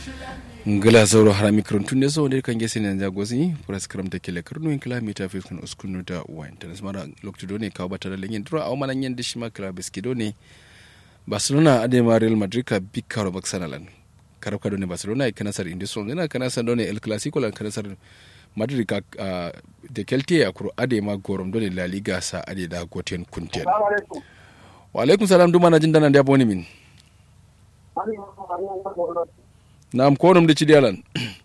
ngala zauro harami karantun ne so ne kan gese ne ja gosi pras karam ta kele karnu in kilomita fi kun uskunu da wine tan smara lokto do ne kawo bata da lenyen dura aw manan yen dishma kala beskido ne barcelona ade ma real madrid ka bikaro baksanalan karab ka do ne barcelona kana sar indi so ne kana san do ne el clasico lan kana sar madrid ka de kelte ya kuro ade ma gorom do ne la liga sa ade da goten kunten wa alaikum salam duma na jin dana da boni min Naam konum da cidi alan.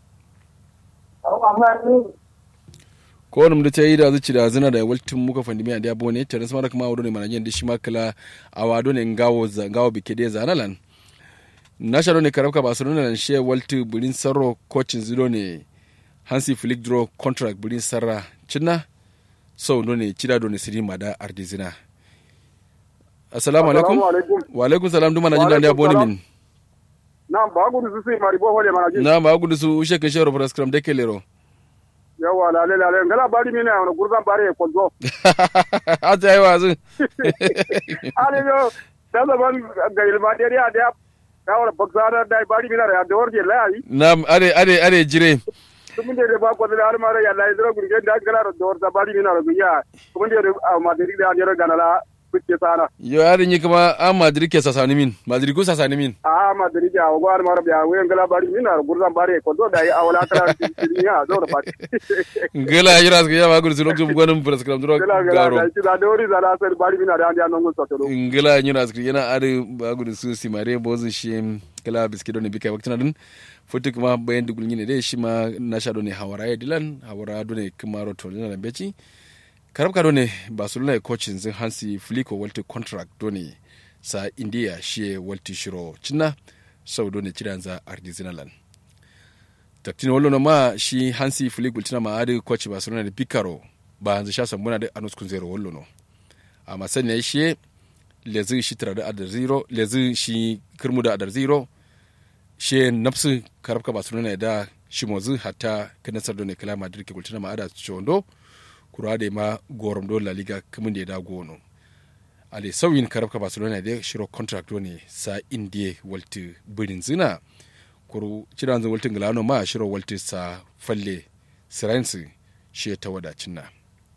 konum da ta yi da zuci da zina da waltin muka fandi mai da bone ta nasmara kuma wado ne manajen da shi makala a wado ne ngawo ngawo bike da zanalan. Na sharo ne karabka Barcelona nan she walti burin sarro coachin zido ne Hansi Flick draw contract burin sarra cinna so do ne cida do ne siri mada ardizina. Assalamu alaikum. Wa alaikum salam duma na jin da bone min. Naam, bagudu su sai mari bo hole mana jin. na bagudu su ushe ke shero praskram de kelero Yawa lale lale ngala bari mine na gurza bare ko zo. ata yi wazu Ale yo da da ban ga ilma de ya da ka wala baksara da bari mine ya da warje la yi. na are are are jire Tumun de ba ko da har mara ya la idro gurge da gala da warza bari mine ro ya. Tumun de ma de da ne ro ganala kuke sana. yo are ni kuma a madrid ke sasani min madrid ku sasani min A ma de ya go har mara ya we ngala bari mine ro gurza bare ko zo da yi awala kala ya zo da bari. ngela yira su ya bagudu su lokacin gwanin praskram duro Gala gala garo da shi da dori da la sai bari mine da an ya non so to. ngela yira su yana are bagudu su simare bozu shi kala biskido ne bikai waktina din futu kuma bayan dugul ne dai shi ma na sha ne hawara ya dilan hawara do ne kuma roto na beci karabka do ne barcelona coachin zin hansi fliko walti contract do ne sa india shi walti shiro cinna sau do ne cidan za ardizinalan taktin wallo ma shi hansi fliko tina ma adi coach barcelona da bikaro ba hanzu sha sambuna da anus kun zero wallo no amma sanya shi lezi shi tara da adar zero lezi shi kirmu da adar zero she nafsu karabka barcelona da shi mozu hatta kanasar do ne kala madrid ke kultina ma ada chondo kura da ma gorom do la liga kamun da ya da gono ale sauyin karabka barcelona da shiro contract do ne sa indie walti birin zina kuru cidan zan waltin galano ma shiro walti sa falle sirensi shi ta wadacin na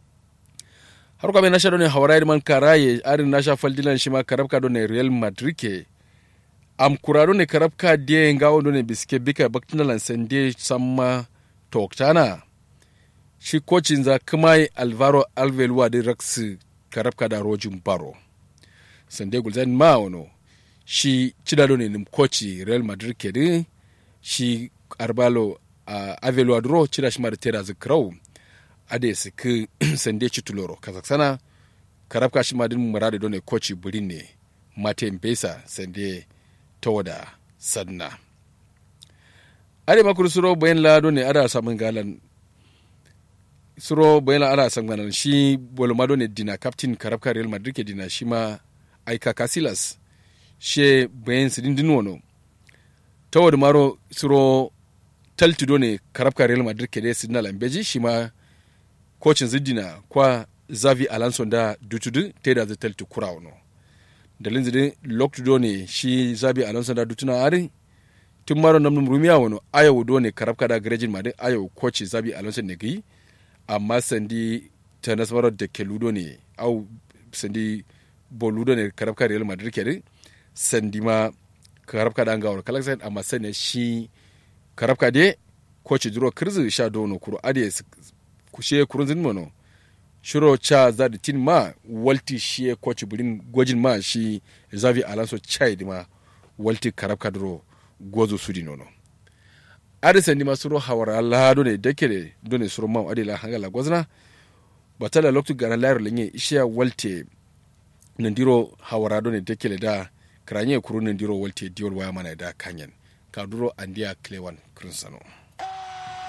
har kwa na shaɗo ne hawarai man karaye arin na sha faldilan shi ma karabka do ne real madrid ke am kurado ne karabka de ngawo do ne biske bika baktinalan sende samma toktana shi kocin za kuma alvaro alvelwa da rax karabka da rojin baro sande gulzan ma wano shi cidado ne nim koci real madrid ke din shi arbalo uh, avelwa dro cida shi ma da tera zikrau ade su ki sande chituloro kazaksana karabka shi ma din murade do ne koci burin ne mate mpesa sande tawada sadna ade makuru suro bayan lado ne ada samun galan suro bayan la ada samun galan shi bolomado ne dina captain karabka real madrid ke dina shi ma aika casillas she bayan sidin din wono tawada maro suro taltido ne karabka real madrid ke de sidina lambeji shi ma kocin ziddina kwa zavi alonso da dutudu te da zai talti kura wano dalin zidin loktudo ne shi zavi alonso da dutuna ari tun maro namnum rumiya wano ayawu do ne karabka da garejin ma din ayawu koci zavi alonso ne gai amma sandi ta nasmaro da keludo ne au sandi boludo ne karabka real madrid ke sandi ma karabka da an gawar kalaksan amma sanya shi karabka de koci duro kirzi sha dono kuro ade kushe kurunzin mono shiro cha za da tin ma walti shi coach burin gwajin ma shi zavi alonso chai ma walti karab kadro gozo sudi nono adisa ni masuro hawara lado ne dake ne done suro ma adila hangala gwazna batala loktu gara layar lenye ishiya walte nandiro hawara done dake le da kranye kuru nandiro walte diol waya mana da kanyen kaduro andia klewan krunsano